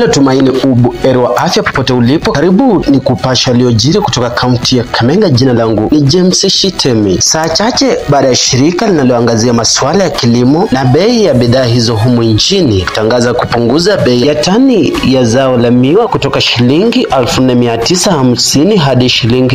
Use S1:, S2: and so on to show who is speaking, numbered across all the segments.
S1: Nalo Tumaini Ubu ero wa afya popote ulipo, karibu ni kupasha aliyojiri kutoka kaunti ya Kakamega. Jina langu ni James Shitemi. Saa chache baada ya shirika linaloangazia masuala ya kilimo na bei ya bidhaa hizo humu nchini kutangaza kupunguza bei ya tani ya zao la miwa kutoka shilingi 4950 hadi shilingi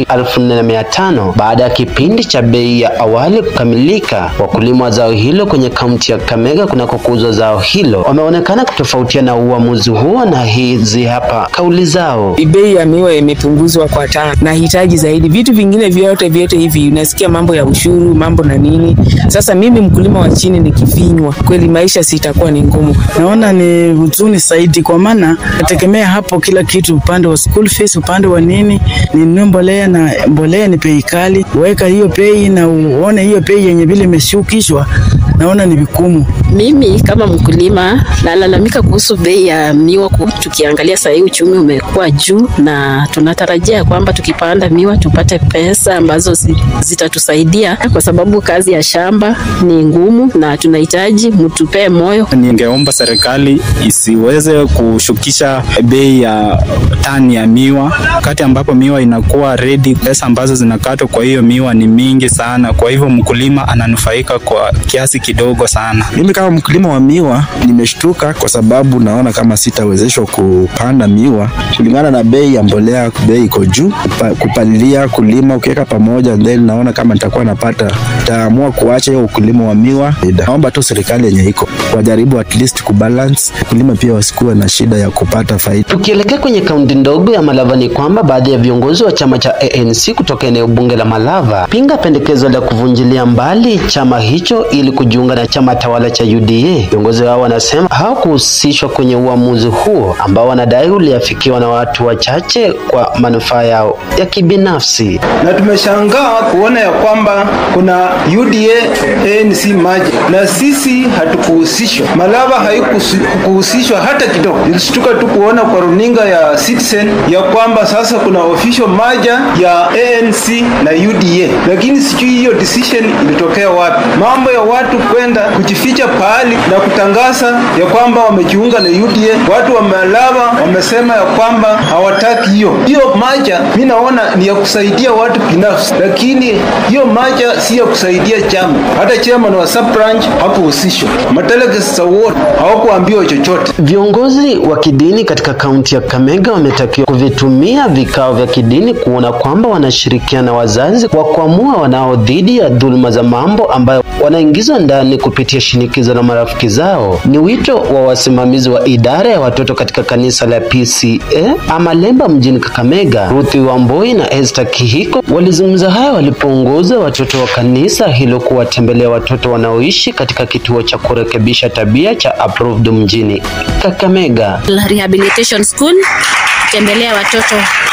S1: 4500 baada ya kipindi cha bei ya awali kukamilika. Wakulima wa zao hilo kwenye kaunti ya Kakamega kunakokuzwa zao hilo wameonekana kutofautiana na uamuzi huo, na hizi hapa kauli zao.
S2: Bei ya miwa imepunguzwa kwa tano. Nahitaji zaidi vitu vingine vyote vyote hivi, unasikia mambo ya ushuru, mambo na nini. Sasa mimi mkulima wa chini nikifinywa, kweli maisha sitakuwa ni ngumu.
S3: Naona ni huzuni zaidi, kwa maana nategemea hapo kila kitu, upande wa school fees, upande wa nini, ninunue mbolea na mbolea ni bei kali, weka hiyo bei na uone hiyo bei yenye vile imeshukishwa, naona ni vigumu.
S4: Mimi kama mkulima nalalamika kuhusu bei ya miwa. Tukiangalia sahii uchumi umekuwa juu, na tunatarajia kwamba tukipanda miwa tupate pesa ambazo zitatusaidia, kwa sababu kazi ya shamba ni ngumu na tunahitaji mtupee moyo.
S5: Ningeomba serikali isiweze kushukisha bei ya tani ya miwa wakati ambapo miwa inakuwa ready. Pesa ambazo zinakatwa kwa hiyo miwa ni mingi sana, kwa hivyo mkulima ananufaika kwa kiasi kidogo sana.
S6: Mimi kama mkulima wa miwa nimeshtuka kwa sababu naona kama sitawezeshwa kupanda miwa kulingana na bei ya mbolea. Bei iko juu, kupalilia, kulima, ukiweka pamoja, then naona kama nitakuwa napata, nitaamua kuacha hiyo ukulima wa miwa. Naomba tu serikali yenye iko wajaribu at least kubalance, ukulima pia wasikuwe na shida ya kupata faida.
S1: Tukielekea kwenye kaunti ndogo ya Malava ni kwamba baadhi ya viongozi wa chama cha ANC kutoka eneo bunge la Malava pinga pendekezo la kuvunjilia mbali chama hicho ili kujiunga na chama tawala cha UDA. Viongozi hao wanasema hawakuhusishwa kwenye uamuzi huo ambao wanadai uliafikiwa na watu wachache kwa manufaa yao ya kibinafsi.
S7: Na tumeshangaa kuona ya kwamba kuna UDA ANC maji na sisi hatukuhusishwa. Malava haikuhusishwa hata kidogo. Nilishtuka tu kuona kwa runinga ya Citizen ya kwamba sasa kuna official maja ya ANC na UDA, lakini sijui hiyo decision ilitokea wapi. Mambo ya watu kwenda kujificha pahali na kutangaza ya kwamba wamejiunga na UDA. Watu wa Malava wamesema ya kwamba hawataki hiyo hiyo maja. Mi naona ni ya kusaidia watu binafsi, lakini hiyo maja si ya kusaidia chama. Hata chairman wa sub branch hakuhusishwa, madelegates wote hawakuambiwa chochote.
S1: Viongozi wa kidini katika kaunti ya Kakamega wametakiwa kuvitumia vikao vya kidini kuona kwamba wanashirikiana na wazazi kwa kuamua wanao dhidi ya dhuluma za mambo ambayo wanaingizwa ndani kupitia shinikizo la marafiki zao. Ni wito wa wasimamizi wa idara ya watoto katika kanisa la PCA Amalemba mjini Kakamega. Ruthi Wamboi na Esther Kihiko walizungumza haya walipoongoza watoto wa kanisa hilo kuwatembelea watoto wanaoishi katika kituo cha kurekebisha tabia cha Approved mjini Kakamega.
S8: Rehabilitation School kutembelea watoto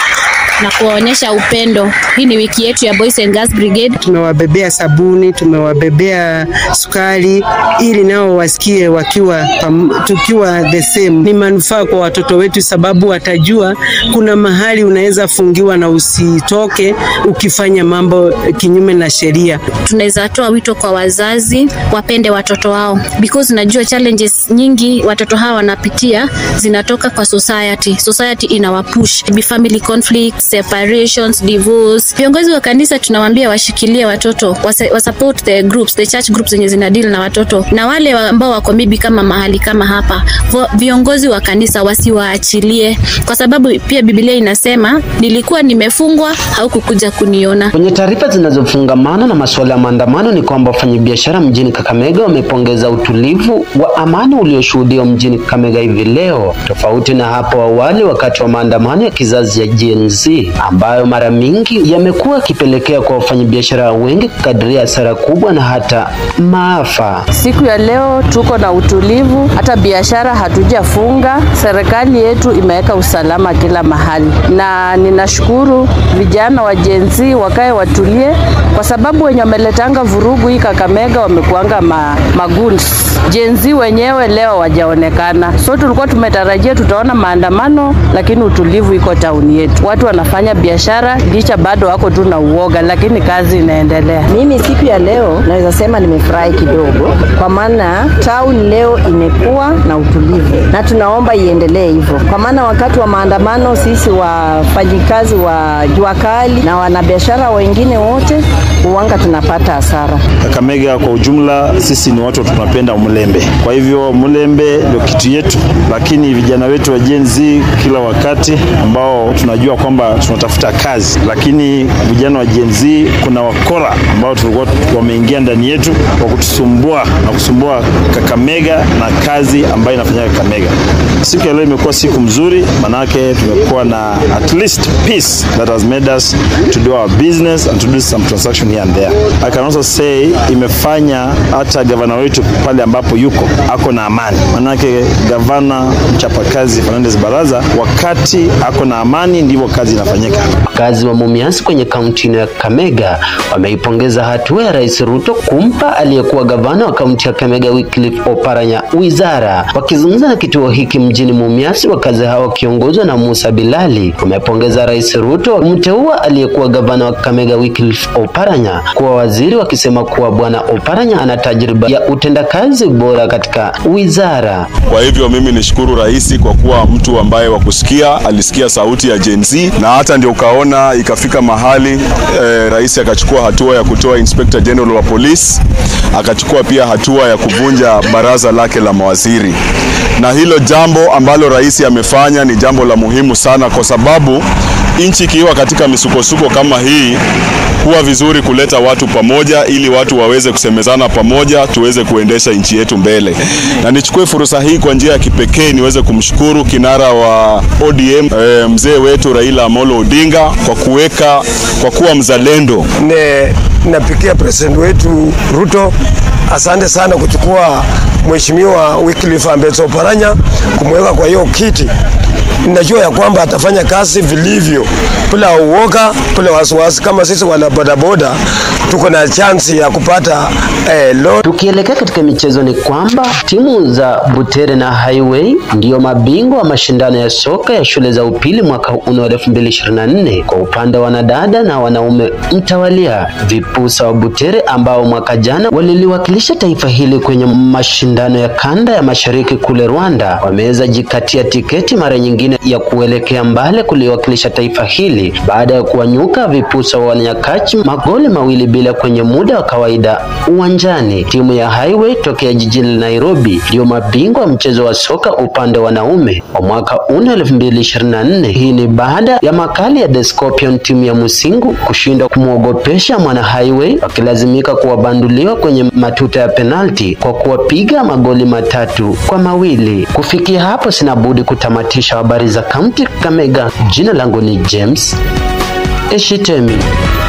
S8: na kuwaonyesha upendo. Hii ni wiki yetu ya Boys and Girls Brigade.
S2: Tumewabebea sabuni, tumewabebea sukari ili nao wasikie wakiwa pam, tukiwa the same. Ni manufaa kwa watoto wetu, sababu watajua kuna mahali unaweza fungiwa na usitoke ukifanya mambo kinyume na sheria.
S8: Tunaweza toa wito kwa wazazi wapende watoto wao because najua challenges nyingi watoto hawa wanapitia zinatoka kwa society. Society inawapush family conflicts separations, divorce. Viongozi wa kanisa tunawaambia washikilie watoto, wasupport the groups, the church groups zenye zina deal na watoto, na wale ambao wako maybe kama mahali kama hapa, viongozi wa kanisa wasiwaachilie, kwa sababu pia Biblia inasema nilikuwa nimefungwa, haukukuja kuniona.
S1: Kwenye taarifa zinazofungamana na masuala ya maandamano ni kwamba wafanyabiashara mjini Kakamega wamepongeza utulivu wa amani ulioshuhudiwa mjini Kakamega hivi leo, tofauti na hapo awali wakati wa maandamano ya kizazi ya Gen Z ambayo mara mingi yamekuwa yakipelekea kwa wafanyabiashara wengi kukadiria hasara kubwa na hata maafa.
S9: Siku ya leo tuko na utulivu, hata biashara hatujafunga. Serikali yetu imeweka usalama kila mahali, na ninashukuru vijana wa Gen Z wakae watulie kwa sababu wenye wameletanga vurugu hii Kakamega wamekuanga ma, maguns jenzi wenyewe leo wajaonekana, so tulikuwa tumetarajia tutaona maandamano, lakini utulivu iko tauni yetu, watu wanafanya biashara licha bado wako tu na uoga, lakini kazi inaendelea.
S10: Mimi siku ya leo naweza sema nimefurahi kidogo, kwa maana town leo imekuwa na utulivu, na tunaomba iendelee hivyo, kwa maana wakati wa maandamano sisi wafanyikazi wa jua kali na wanabiashara wengine wote huanga tunapata hasara.
S6: Kakamega kwa ujumla, sisi ni watu tunapenda mlembe, kwa hivyo mlembe ndio kitu yetu, lakini vijana wetu wa Gen Z kila wakati ambao tunajua kwamba tunatafuta kazi, lakini vijana wa Gen Z kuna wakora ambao tulikuwa wameingia ndani yetu kwa kutusumbua na kusumbua Kakamega na kazi ambayo inafanyika Kakamega. Siku ya leo imekuwa siku mzuri, manake tumekuwa na at least peace that has made us to do our business and to do some transaction here and there. I can also say imefanya hata gavana wetu pale ambapo yuko ako na amani, manake gavana mchapakazi Fernandes Baraza, wakati ako na amani ndivyo kazi inafanyika.
S1: Wakazi wa Mumias kwenye kaunti ya Kakamega wameipongeza hatua ya Rais Ruto kumpa aliyekuwa gavana wa kaunti ya Kakamega Wycliffe Oparanya wizara. Wakizungumza na kituo hiki mjini Mumias, wakazi hao wakiongozwa na Musa Bilali wamepongeza Rais Ruto kumteua aliyekuwa gavana wa Kakamega Wycliffe Oparanya kuwa waziri, wakisema kuwa bwana Oparanya ana tajriba ya utendakazi bora katika wizara.
S11: Kwa hivyo mimi nishukuru rais kwa kuwa mtu ambaye wa kusikia, alisikia sauti ya Gen Z na hata ndio ukaona ikafika mahali eh, rais akachukua hatua ya kutoa Inspector General wa polisi, akachukua pia hatua ya kuvunja baraza lake la mawaziri, na hilo jambo ambalo rais amefanya ni jambo la muhimu sana, kwa sababu nchi ikiwa katika misukosuko kama hii huwa vizuri kuleta watu pamoja ili watu waweze kusemezana pamoja, tuweze kuendesha nchi yetu mbele. Na nichukue fursa hii kwa njia ya kipekee niweze kumshukuru kinara wa ODM e, mzee wetu Raila Amolo Odinga kwa kuweka kwa kuwa mzalendo.
S12: Ne, napikia president wetu Ruto asante sana kuchukua mheshimiwa Wycliffe Ambeto Oparanya kumweka kwa hiyo kiti ninajua ya kwamba atafanya kazi vilivyo bila uoga, bila wasiwasi. Kama sisi wana bodaboda tuko na chansi ya kupata eh, loan.
S1: Tukielekea katika michezo ni kwamba timu za Butere na Highway ndiyo mabingwa wa mashindano ya soka ya shule za upili mwaka huu wa 2024 kwa upande wa wanadada na wanaume mtawalia. Vipusa wa Butere ambao mwaka jana waliliwakilisha taifa hili kwenye mashindano ya kanda ya mashariki kule Rwanda wameweza jikatia tiketi mara nyingine ya kuelekea mbali kuliwakilisha taifa hili baada ya kuwanyuka vipusa wa Nyakachi magoli mawili bila kwenye muda wa kawaida uwanjani. Timu ya Highway tokea jijini Nairobi ndiyo mabingwa wa mchezo wa soka upande wa wanaume wa mwaka una 2024. Hii ni baada ya makali ya The Scorpion timu ya Musingu kushindwa kumwogopesha mwana Highway wakilazimika kuwabanduliwa kwenye matuta ya penalti kwa kuwapiga magoli matatu kwa mawili. Kufikia hapo sina budi kutamatisha habari za kaunti Kakamega. Jina langu ni James Eshitemi.